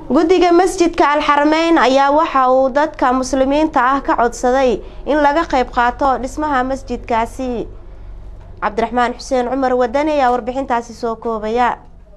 guddiga masjidka alxarameyn ayaa waxa uu dadka muslimiinta ah ka codsaday in laga qayb qaato dhismaha masjidkaasi cabdiraxmaan xuseen cumar wadani ayaa warbixintaasi soo koobaya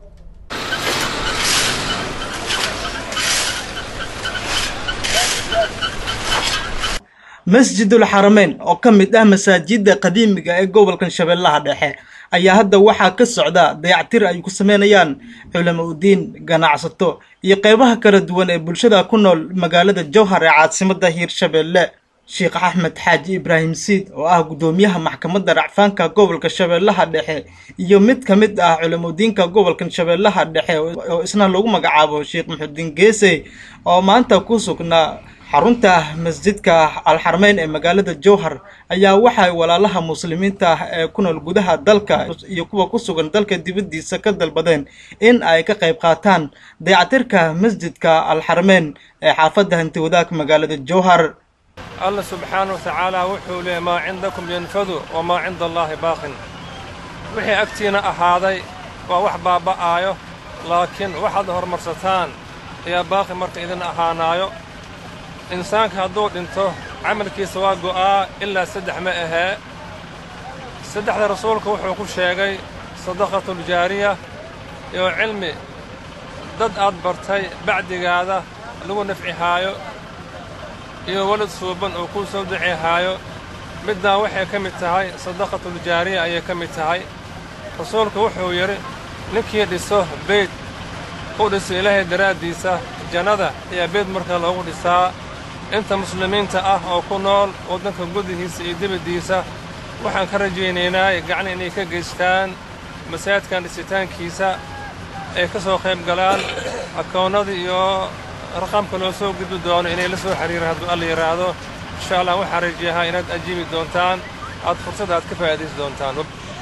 masjidul xarameyn oo ka mid ah masaajidda qadiimiga ee gobolkan shabeellaha dhexe ayaa hadda waxaa ka socda dayactir ay ku sameynayaan culamo udiin ganacsato iyo qeybaha kala duwan ee bulshada ku nool magaalada jowhar ee caasimadda hiirshabeelle sheekh axmed xaaji ibraahim siid oo ah guddoomiyaha maxkamadda racfaanka gobolka shabeellaha dhexe iyo mid ka mid ah culamodiinka gobolkan shabeellaha dhexe oo isna lagu magacaabo sheekh muxudiin geese oo maanta ku sugnaa xarunta masjidka alxarmeyn ee magaalada jowhar ayaa waxay walaalaha muslimiinta ah ee ku nool gudaha dalka iyo kuwa ku sugan dalka dibaddiisa ka dalbadeen in ay ka qayb qaataan dayactirka masjidka alxarmeyn ee xaafadda hanti wadaag magaalada jowhar alla subxaana wa tacaala wuxuu leeyay maa cindakum yanfadu wamaa cinda allaahi baaqin wixii agtiina ahaaday waa wax baaba'aayo laakiin waxaad hormarsataan ayaa baaqi marka idin ahaanaayo insaanka hadduu dhinto camalkiisa waa go'aa ilaa saddex ma ahee saddexda rasuulku wuxuu ku sheegay sadaqatuljaariya iyo cilmi dad aad bartay bacdigaada lagu nafcihaayo iyo welad suuban oo kuu soo duceehaayo middaa waxay ka mid tahay sadaqatuljaariya ayay ka mid tahay rasuulku wuxuu yidhi ninkii dhiso beyd u dhiso ilaahay daraaddiisa jannada ayaa beyd markaa loogu dhisaa inta muslimiinta ah oo ku nool waddanka gudihiisa iyo dibaddiisa waxaan ka rajaynaynaa gacni inay ka geystaan masaajidkan dhisitaankiisa ay ka soo qayb galaan akoonnada iyo raqamka loo soo gudbi doono inay la soo xiriiraan hadduu alla yidhaahdo insha allah waxaan rajayahaa inaad ajiibi doontaan aad fursada aad ka faa'iidaysi doontaan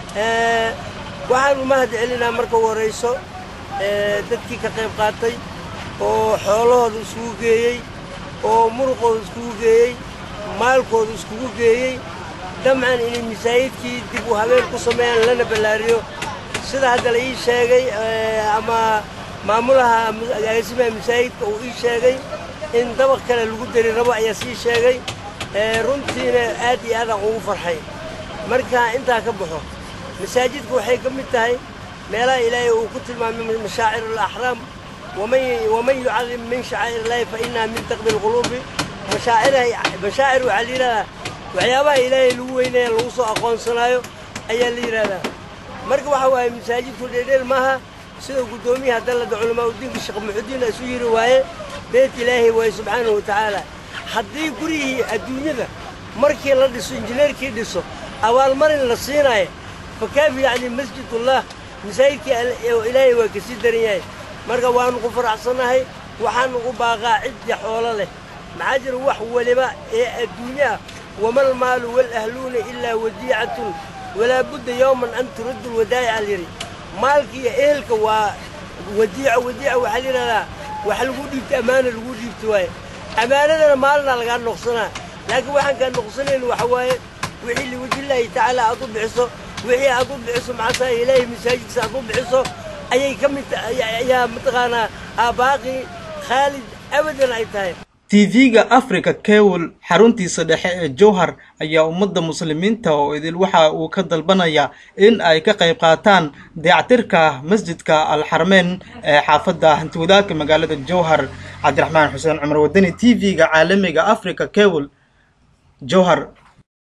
waxaan u mahad celinaa marka u horrayso dadkii ka qayb qaatay oo xoolahooda isugu geeyey oo muruqooda iskugu geeyey maalkooda iskugu geeyey damcan inay masaajidkii dib u habeen ku sameeyaan lana ballaariyo sida hadda la ii sheegay ama maamulaha agaasimaha masaajidka uu ii sheegay in dabaq kale lagu dari rabo ayaa sii sheegay runtiina aad iyo aadaan ugu farxay marka intaa ka baxo masaajidka waxay ka mid tahay meelaha ilaahay uu ku tilmaamay mashaacir alaxraam waman yucadim min shacaa'ir illaahi fa innaha min taqbi lquluubi mashaaciraha mashaacir waxaa la yidhahdaa waxyaabaha ilaahay lagu weynaya lagu soo aqoonsanaayo ayaa la yidhahdaa marka waxa waaye masaajidku dheedheel maaha sida guddoomiyaha dallada culamaa udiinka sheekh muxudiin isu yidhi waaye beet ilaahay waaye subxaanahu wa tacaala haddii gurihii adduunyada markii la dhiso injineerkii dhiso abaalmarin la siinaayo fa kaafi yacni masjidullah masaajidkii ilaahay waa kasii daran yahay marka waannu ku faraxsannahay waxaan ugu baaqaa ciddii xoolo leh maxaa jira wax weliba ee adduunye ah wamal maalu walahluuna ilaa wadiicatun walaa budda yowman an turaddu lwadaa'ica lyidhi maalka iyo ehelka waa wadiico wadiica waxaa layidhahdaa wax lagu dhiibto ammaana lagu dhiibto waaye ammaanadana maalinaa lagaa noqsanaa laakiin waxaan kaa noqsanayn waxa waaye wixii liwajillaahi tacaala aad u bixiso wixii aad u bixiso maxaasaa ilaahay masaajidkiisa aad u bixiso ayay ka mid ayaa mataqaanaa aabaaqi khaalid abadan ay tahay tv-ga africa kewel xaruntiisa dhexe ee jowhar ayaa ummadda muslimiinta oo idil waxa uu ka dalbanaya in ay ka qayb qaataan dayactirka masjidka alxarmeyn ee xaafadda hantiwadaagka magaalada jowhar cabdiraxmaan xuseen cumar wadani t v-ga caalamiga africa kewel jowhar